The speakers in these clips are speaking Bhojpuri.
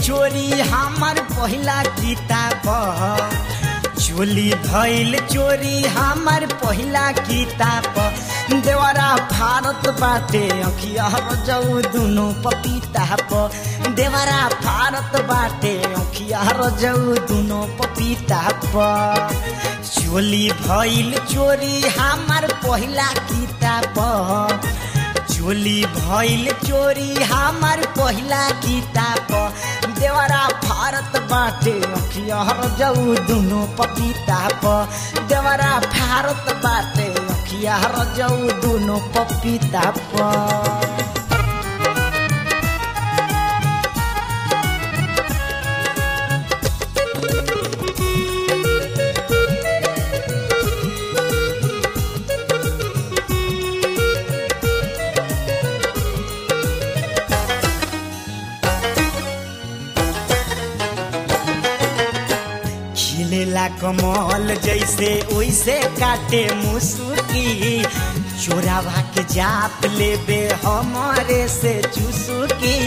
चोरी हमार पहिला किताब चोली भइल चोरी हमार पहिला किताब देवरा भारत बाटे अखिया रजौ दुनो पपीता प देवरा भारत बाटे अखिया रजौ दुनो पपीता प चोली भइल चोरी हमार पहिला किताब चोली भइल चोरी हमार पहिला किताब देवरा भारत बाटे अखिया रजौ दुनो पपीता प देवरा भारत बाटे अखिया रजौ दुनो पपीता प खिलेला कमल जैसे ओइसे काटे मुसुकी चोरावा के जाप लेबे हमारे से चुसुकी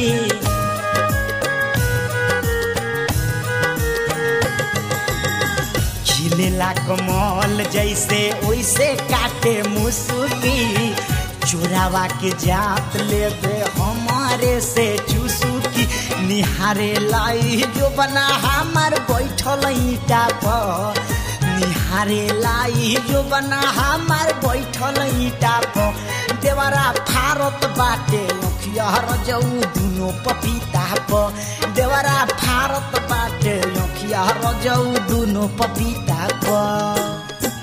खिलेला कमल जैसे ओइसे काटे मुसुकी चोरावा के जाप लेबे हमारे से चुसुकी निहारे लाई जो बना हमार बैठल ईटा पर निहारे लाई जो बना हमार बैठल ईटा पर देवरा भारत बाटे अखिया रजौ दुनो पपीता प देवरा भारत बाटे अखिया रजौ दुनो पपीता प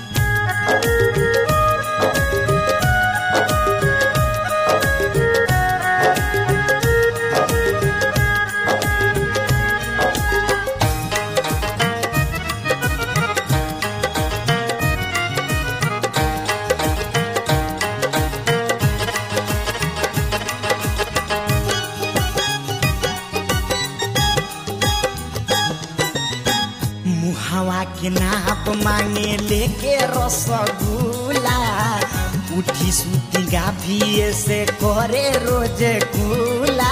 मुहावा के नाप मांगे लेके रसगुल्ला उठी सुती गाभिए से करे रोज गुला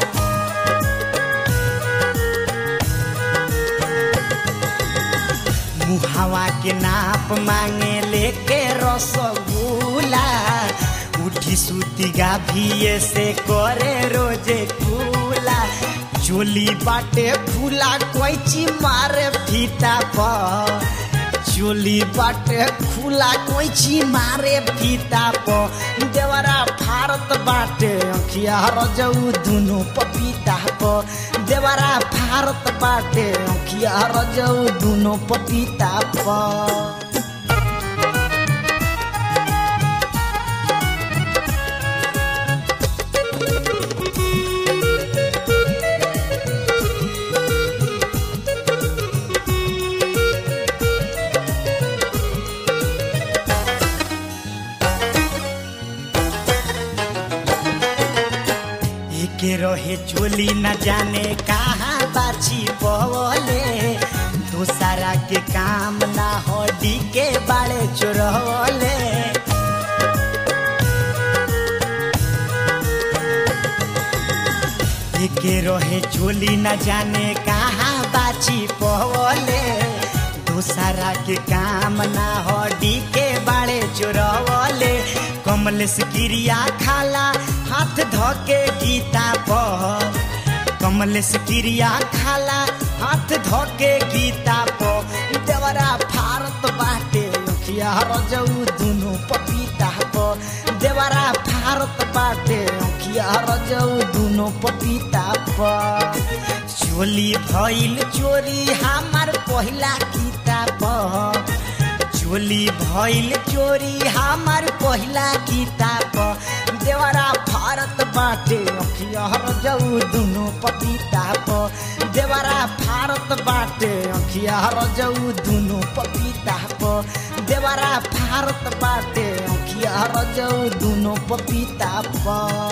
मुहावा के नाप मांगे लेके रसगुल्ला उठी सुती गाभिए से करे रोज गुला चोली बाटे फूला कोइची मारे फीता प चोली बाटे खुला कोइची मारे फीता प देवरा भारत बाटे अखिया रजौ दुनो पपीता प देवरा भारत बाटे अखिया रजौ दुनो पपीता प के रहे चोली न जाने कहाँ बाछी पवले दूसरा के काम ना हड्डी के बाड़े चोरवले के रहे चोली न जाने कहाँ बाछी पवले दूसरा के काम ना हड्डी के बाड़े चोरवले कमलेश क्रिया खाला हाथ धके गीता पर कमलेश क्रिया खाला हाथ धके गीता पर देवरा भारत बाटे अखिया रजौ दुनो पपीता पर देवरा भारत बाटे अखिया रजौ दुनो पपीता पर चोली भइल चोरी हमार पहिला किताब चोली भइल चोरी हमार पहिला किताब देवरा भारत बाटे अखिया रजौ दुनो पपीता प देवरा भारत बाटे अखिया रजौ दुनो पपीता प देवरा भारत बाटे अखिया रजौ दुनो पपीता प